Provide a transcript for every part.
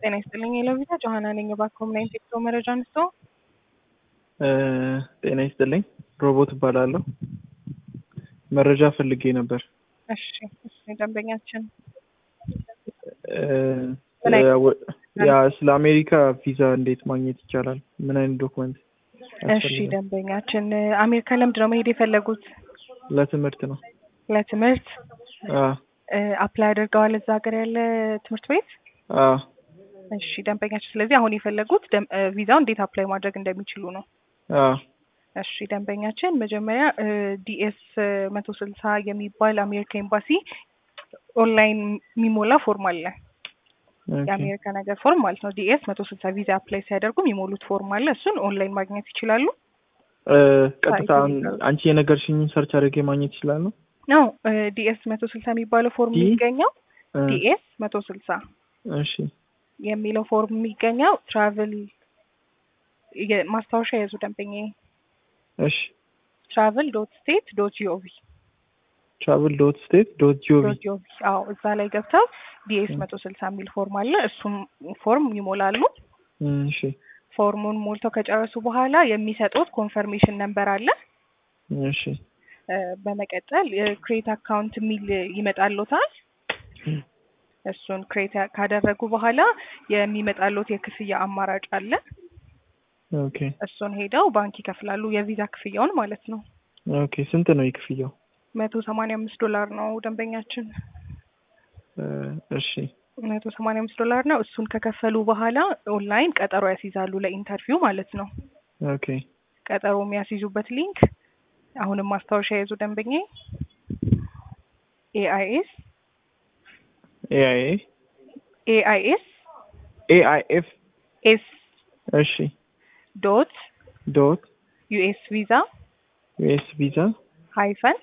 ጤና ይስጥልኝ የለቪታ ጆሀና ነኝ። እባክዎ ምን አይነት የጉዞ መረጃ አንስቶ? ጤና ይስጥልኝ ሮቦት እባላለሁ። መረጃ ፈልጌ ነበር። እሺ እሺ፣ ደንበኛችን ያ ስለ አሜሪካ ቪዛ እንዴት ማግኘት ይቻላል? ምን አይነት ዶክመንት? እሺ፣ ደንበኛችን አሜሪካ ለምንድን ነው መሄድ የፈለጉት? ለትምህርት ነው። ለትምህርት አ አፕላይ አድርገዋል እዛ ሀገር ያለ ትምህርት ቤት? አ እሺ ደንበኛችን፣ ስለዚህ አሁን የፈለጉት ደም- ቪዛው እንዴት አፕላይ ማድረግ እንደሚችሉ ነው። አ እሺ ደንበኛችን፣ መጀመሪያ ዲኤስ መቶ ስልሳ የሚባል አሜሪካ ኤምባሲ ኦንላይን የሚሞላ ፎርም አለ። ኦኬ። የአሜሪካ ነገር ፎርም ማለት ነው። ዲኤስ መቶ ስልሳ ቪዛ አፕላይ ሲያደርጉ የሚሞሉት ፎርም አለ። እሱን ኦንላይን ማግኘት ይችላሉ። እ ቀጥታ አሁን አንቺ የነገርሽኝን ሰርች አድርጌ ማግኘት ይችላለሁ? ነው ዲኤስ መቶ ስልሳ የሚባለው ፎርም ዲ- የሚገኘው እ ዲኤስ መቶ ስልሳ እሺ የሚለው ፎርም የሚገኘው ትራቭል ማስታወሻ የያዙ ደንበኛ እሺ ትራቭል ዶት ስቴት ዶት ጂኦቪ ትራቭል ዶት ስቴት ዶት ጂኦቪ ዶት ጂኦቪ አዎ እዛ ላይ ገብተው ዲኤስ መቶ ስልሳ የሚል ፎርም አለ። እሱም ፎርም ይሞላሉ። እሺ ፎርሙን ሞልተው ከጨረሱ በኋላ የሚሰጡት ኮንፈርሜሽን ነምበር አለ። እሺ እ በመቀጠል ክሬት አካውንት የሚል ይመጣሎታል። እሱን ክሬት ካደረጉ በኋላ የሚመጣሎት የክፍያ አማራጭ አለ። ኦኬ እሱን ሄደው ባንክ ይከፍላሉ። የቪዛ ክፍያውን ማለት ነው። ኦኬ ስንት ነው የክፍያው? መቶ ሰማንያ አምስት ዶላር ነው ደንበኛችን። እ እሺ መቶ ሰማንያ አምስት ዶላር ነው። እሱን ከከፈሉ በኋላ ኦንላይን ቀጠሮ ያስይዛሉ ለኢንተርቪው ማለት ነው። ኦኬ ቀጠሮ የሚያስይዙበት ሊንክ አሁንም ማስታወሻ የያዙ ደንበኛ ኤአይኤስ ኤአይኤ ኤአይኤስ ኤአይኤፍ ኤስ እሺ ዶት ዶት ዩኤስ ቪዛ ዩኤስ ቪዛ ሃይፈን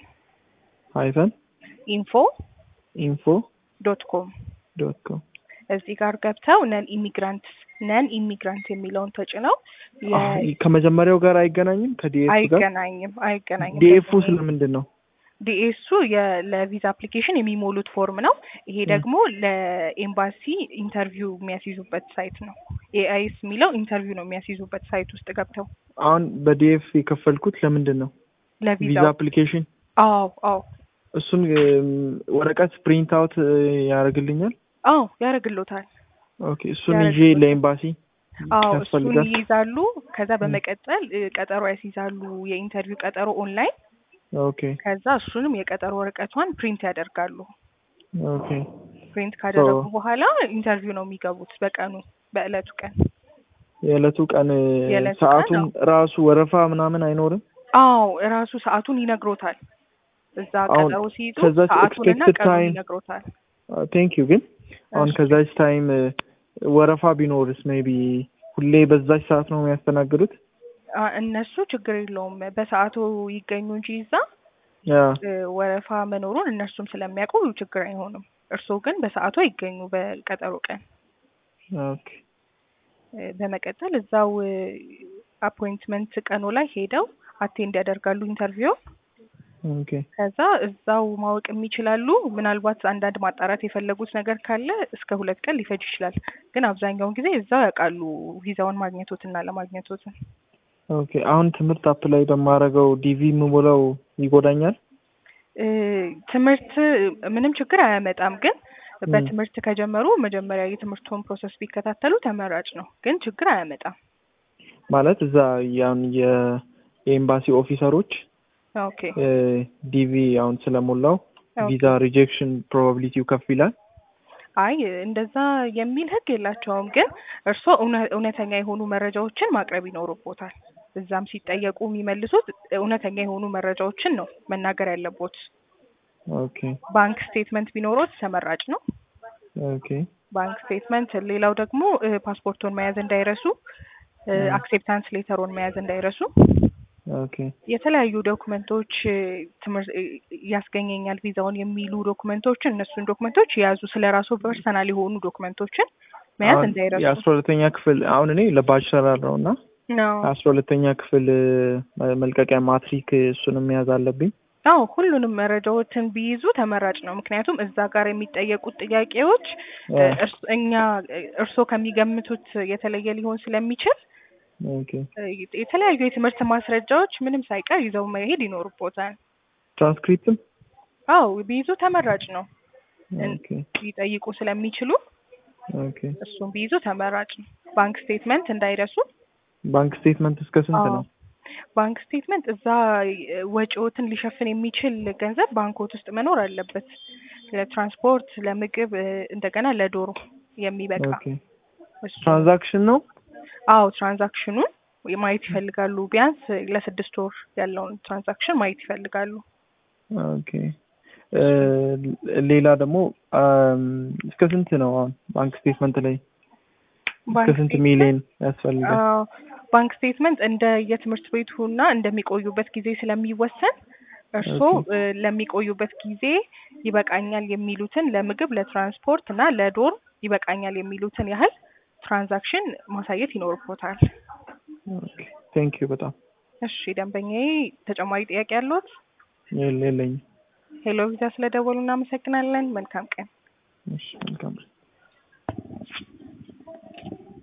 ሃይፈን ኢንፎ ኢንፎ ዶት ኮም ዶት ኮም እዚህ ጋር ገብተው ነን ኢሚግራንት ነን ኢሚግራንት የሚለውን ተጭነው የ- ከመጀመሪያው ጋር አይገናኝም ከዲኤፍ ጋር አይገናኝም አይገናኝም። ዲኤፉ ስለምንድን ነው? ዲኤሱ ለቪዛ አፕሊኬሽን የሚሞሉት ፎርም ነው። ይሄ ደግሞ ለኤምባሲ ኢንተርቪው የሚያስይዙበት ሳይት ነው። ኤአይኤስ የሚለው ኢንተርቪው ነው የሚያስይዙበት ሳይት ውስጥ ገብተው አሁን በዲኤፍ የከፈልኩት ለምንድን ነው? ቪዛ ለቪዛው። አፕሊኬሽን አዎ አዎ እሱን እም፣ ወረቀት ፕሪንት አውት ያደርግልኛል። አዎ ያደርግሎታል። ኦኬ እሱን ይዤ ያደርግልዎታል። ለኤምባሲ አዎ እሱን ያስፈልጋል። ይይዛሉ። ከዛ በመቀጠል እ, ቀጠሮ ያስይዛሉ፣ የኢንተርቪው ቀጠሮ ኦንላይን። ኦኬ ከዛ እሱንም የቀጠሮ ወረቀቷን ፕሪንት ያደርጋሉ። ኦኬ ፕሪንት ካደረጉ So- በኋላ ኢንተርቪው ነው የሚገቡት በቀኑ በእለቱ ቀን። የዕለቱ ቀን እ፣ የዕለቱ ቀን ሰዓቱን ነው። ራሱ ወረፋ ምናምን አይኖርም። አዎ እራሱ ሰዓቱን ይነግሮታል። እዛ አሁን ቀጠሮ ሲይዙ ከዛች ሰዓቱንና expected ቀኑን time- ይነግሮታል። ቴንክ ዩ ግን አሁን እሺ። ከዛች ታይም እ፣ ወረፋ ቢኖርስ ሜቢ ሁሌ በዛች ሰዓት ነው የሚያስተናግዱት? አ፣ እነሱ ችግር የለውም በሰዓቱ ይገኙ እንጂ እዛ ያ እ፣ ወረፋ መኖሩን እነሱም ስለሚያውቁ ችግር አይሆንም። እርስዎ ግን በሰዓቱ አይገኙ በቀጠሮ ቀን። ኦኬ እ፣ በመቀጠል እዛው አፖይንትመንት ቀኑ ላይ ሄደው አቴንድ ያደርጋሉ ኢንተርቪው። ኦኬ ከዛ እዛው ማወቅ የሚችላሉ። ምናልባት አንዳንድ ማጣራት የፈለጉት ነገር ካለ እስከ ሁለት ቀን ሊፈጅ ይችላል። ግን አብዛኛውን ጊዜ እዛው ያውቃሉ ቪዛውን ማግኘቶትና ለማግኘቶትን። ኦኬ አሁን ትምህርት አፕላይ በማደርገው ዲቪ የምሞላው ይጎዳኛል? እ፣ ትምህርት ምንም ችግር አያመጣም። ግን በትምህርት ከጀመሩ መጀመሪያ የትምህርቱን ፕሮሰስ ቢከታተሉ ተመራጭ ነው። ግን ችግር አያመጣም። ማለት እዛ ያን የ- የኤምባሲ ኦፊሰሮች ኦኬ ዲቪ አሁን ስለሞላው ኦኬ። ቪዛ ሪጀክሽን ፕሮባቢሊቲው ከፍ ይላል። አይ እንደዛ የሚል ሕግ የላቸውም። ግን እርስዎ እውነ- እውነተኛ የሆኑ መረጃዎችን ማቅረብ ይኖርቦታል። እዛም ሲጠየቁ የሚመልሱት እውነተኛ የሆኑ መረጃዎችን ነው መናገር ያለቦት። ኦኬ ባንክ ስቴትመንት ቢኖሮት ተመራጭ ነው። ኦኬ ባንክ ስቴትመንት። ሌላው ደግሞ እ፣ ፓስፖርቶን መያዝ እንዳይረሱ፣ እ፣ እ። አክሴፕታንስ ሌተሮን መያዝ እንዳይረሱ። ኦኬ የተለያዩ ዶክመንቶች እ፣ ትምህርት እ፣ ያስገኘኛል ቪዛውን የሚሉ ዶክመንቶችን እነሱን ዶክመንቶች የያዙ ስለ ራሱ ፐርሰናል የሆኑ ዶክመንቶችን መያዝ አሁን እንዳይረሱ የአስራ ሁለተኛ ክፍል አሁን እኔ ለባችለር ነው እና ነው። አስራ ሁለተኛ ክፍል እ፣ መልቀቂያ ማትሪክ እሱንም መያዝ አለብኝ። አዎ ሁሉንም መረጃዎችን ቢይዙ ተመራጭ ነው። ምክንያቱም እዛ ጋር የሚጠየቁት ጥያቄዎች እ፣ አ፣ እርስ- እኛ እርስዎ ከሚገምቱት የተለየ ሊሆን ስለሚችል ኦኬ እ፣ የተለያዩ የትምህርት ማስረጃዎች ምንም ሳይቀር ይዘው መሄድ ይኖርቦታል። ትራንስክሪፕትም አዎ ቢይዙ ተመራጭ ነው። እን- ኦኬ ሊጠይቁ ስለሚችሉ ኦኬ እሱን ቢይዙ ተመራጭ ነው። ባንክ ስቴትመንት እንዳይረሱ። ባንክ ስቴትመንት እስከ ስንት አዎ ነው? ባንክ ስቴትመንት እዛ እ፣ ወጪዎትን ሊሸፍን የሚችል ገንዘብ ባንኮት ውስጥ መኖር አለበት። ለትራንስፖርት፣ ለምግብ እ፣ እንደገና ለዶሮ የሚበቃ ኦኬ እሱ ትራንዛክሽን ነው? አዎ ትራንዛክሽኑን ማየት ይፈልጋሉ። ቢያንስ ለስድስት ወር ያለውን ትራንዛክሽን ማየት ይፈልጋሉ። ኦኬ እ፣ ሌላ ደግሞ አም፣ እስከ ስንት ነው አሁን ባንክ ስቴትመንት ላይ እስከ ባንክ ስንት ስቴትመንት ሚሊዮን ያስፈልጋል? አዎ ባንክ ስቴትመንት እንደ የትምህርት ቤቱና እንደሚቆዩበት ጊዜ ስለሚወሰን እርስዎ ኦኬ እ፣ ለሚቆዩበት ጊዜ ይበቃኛል የሚሉትን ለምግብ፣ ለትራንስፖርት እና ለዶር ይበቃኛል የሚሉትን ያህል ትራንዛክሽን ማሳየት ይኖርቦታል። ኦኬ ቴንክ ዩ በጣም እሺ ደንበኛዬ ተጨማሪ ጥያቄ ያለዎት? የለ- የለኝም። ሄሎ ቪዛ ስለደወሉ እናመሰግናለን። መልካም ቀን። እሺ መልካም